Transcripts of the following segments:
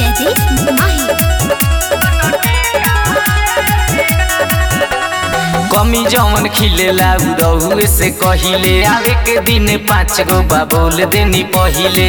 जयदीप माही कमी जवन खिलेला उड़हुए से कहिले आवे के दिन पाँच गो बा बोल देनी पहिले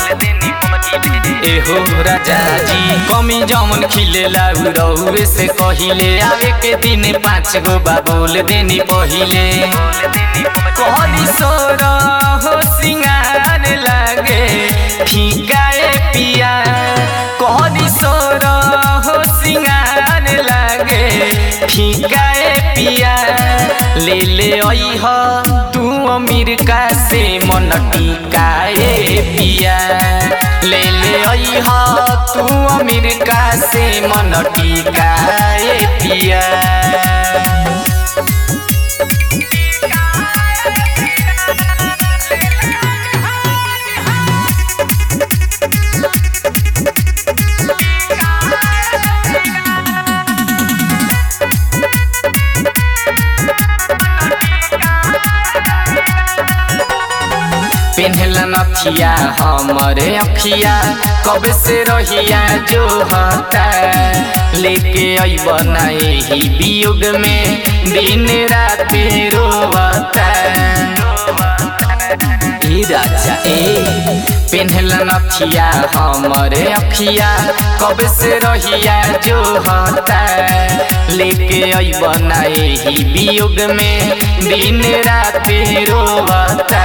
एहो राजा जी कमी जवन खिलेला उड़हुए से कहिले आवे के दिन पाँच गो बा बोल देनी पहिले कहली सोर हो सिंगार लागे फीकाए पिया कहली सोर हो सिंगार लागे फीकाए पिया ले ले अइह तू अमीर का से मन टिकाए पिया ले ले अइह तू अमीर का से मन टिकाए पिया पेन्हला नथिया हमरे अखिया कब से रहिया जो हता लेके अइब ही वियोग में दिन रात रोवता ए राजा ए पेन्हला नथिया हमरे अखिया कब से रहिया जो हता लेके अइब ही वियोग में दिन रात रोवता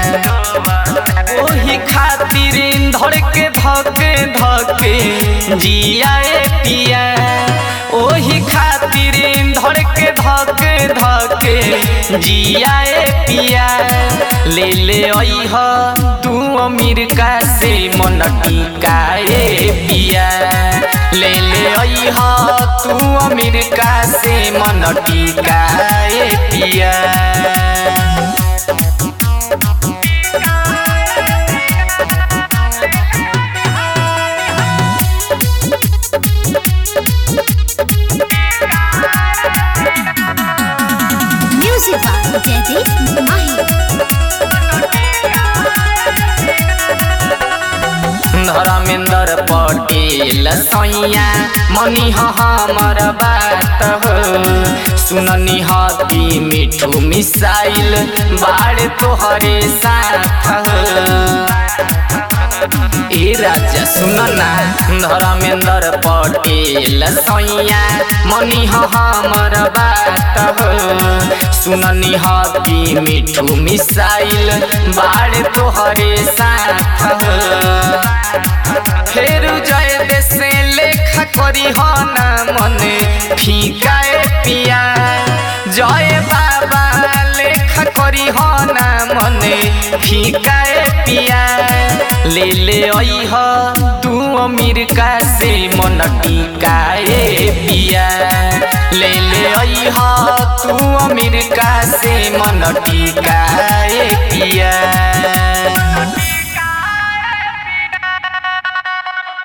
ओही खातिर धड़ के धके धके जियाए पिया ओही खातिर धड़ के धके धके जियाए पिया ले ले अइह तू अमीर का से मन टिकाए पिया ले ले अइह तू अमीर का से मन टिकाए पिया म्यूजिक बाय जयदीप माही धर्मेंद्र पटेल सैया मनी हमर बात हो सुननी हती मिठू मिसाइल बाड़ तोहरे साथ हो ए राजा सुनना धर्मेंद्र पटेल सैया मनी हमर बात हो सुननी हती मिठू मिसाइल बाड़ तोहरे साथ हो फेर जय देशे लेखा करी हो ना मने फीकाए पिया जय बाबा लेखा करी हो ना मने फीकाए पिया ले ले अइह तू अमीर का से मन टिकाए पिया ले ले अइह तू अमीर का से मन टिकाए पिया